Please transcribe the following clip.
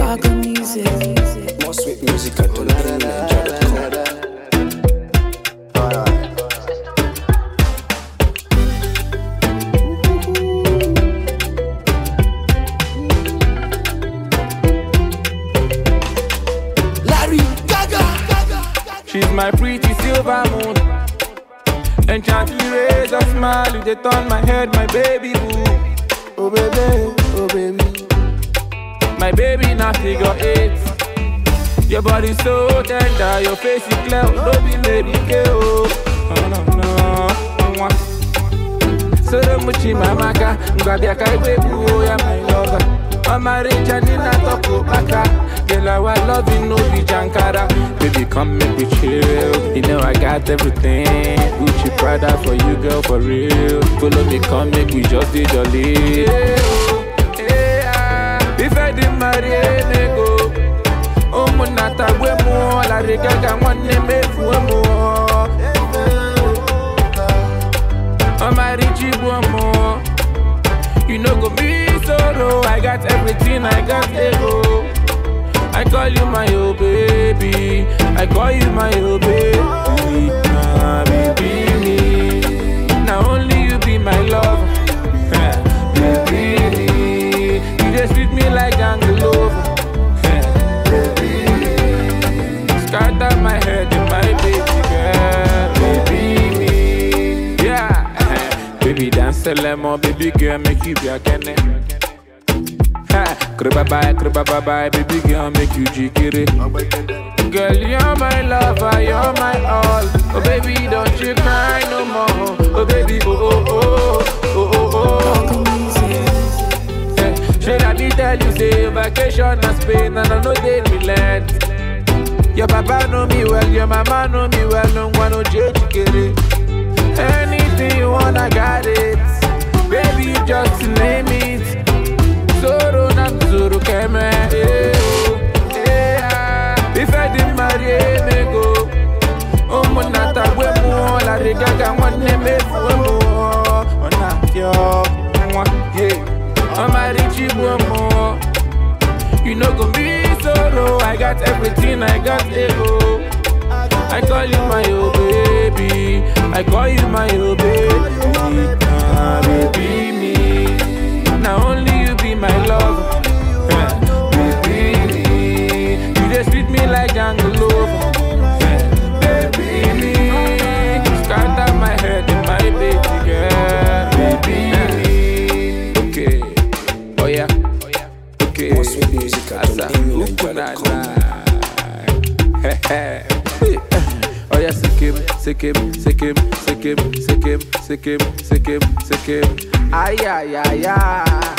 Gaga music. More sweet music at donatiniger.com. Larry Gaga. She's my pretty silver moon. Enchanting rays of smile, you they turn my head, my baby boo. Oh baby, oh baby. My baby now figure eight. Your body so tender, your face is clear, no be lady girl. Oh no no. Mwah. Soro muchi mamaka, ngwabia kaiwe buo ya my lover. Mama Richa Nina Toko Baka. Girl, our loving no be Jankara. Baby, come make me chill. You know I got everything. Gucci Prada for you, girl, for real. Follow me, come make we just be jolly. Yeah, oh, yeah. If I didn't marry a nego, oh, monata, we more. La regaga, one name, me more. I'm a rich more. You know go be solo. I got everything, I got ego. I call you my oh baby. I call you my oh baby. Ah, baby me. Now only you be my love. baby me. You just treat me like Angelova. baby me. Scatter my head in my baby girl. Baby me. Yeah. baby dance a lemon, baby girl make you be a kenny. Ha, Kriba bye, kriba bye bye, baby girl make you jikiri. Girl, you're my lover, you're my all. Oh baby, don't you cry no more. Oh baby, oh oh oh, oh oh oh. Gaga music. Eh, Should I be tell you say vacation na Spain and I know they relent. Your papa know me well, your mama know me well, no one no change kere. Anything you want, I got it. Baby, you just name it. Zoro na zoro keme. eh, oh, eh, ah. If I didn't marry a nego, oh monata we mo la regaga one me fue mo. Ona yo, mwa, yeah. I'm a rich mo. You know go be solo. I got everything, I got ego. I call you my oh baby. I call you my oh baby. Ah, baby me. Now only you be my love. baby me. You just treat me like jungle lover. baby me. Scatter my head in my baby girl. Baby me. Okay. Oh yeah. Okay. More sweet music at Asa, donatiniger.com. Oh yeah, sikim, sikim, sikim, sikim, sikim, sikim, sikim, sikim. Ay, ay, ay, ay.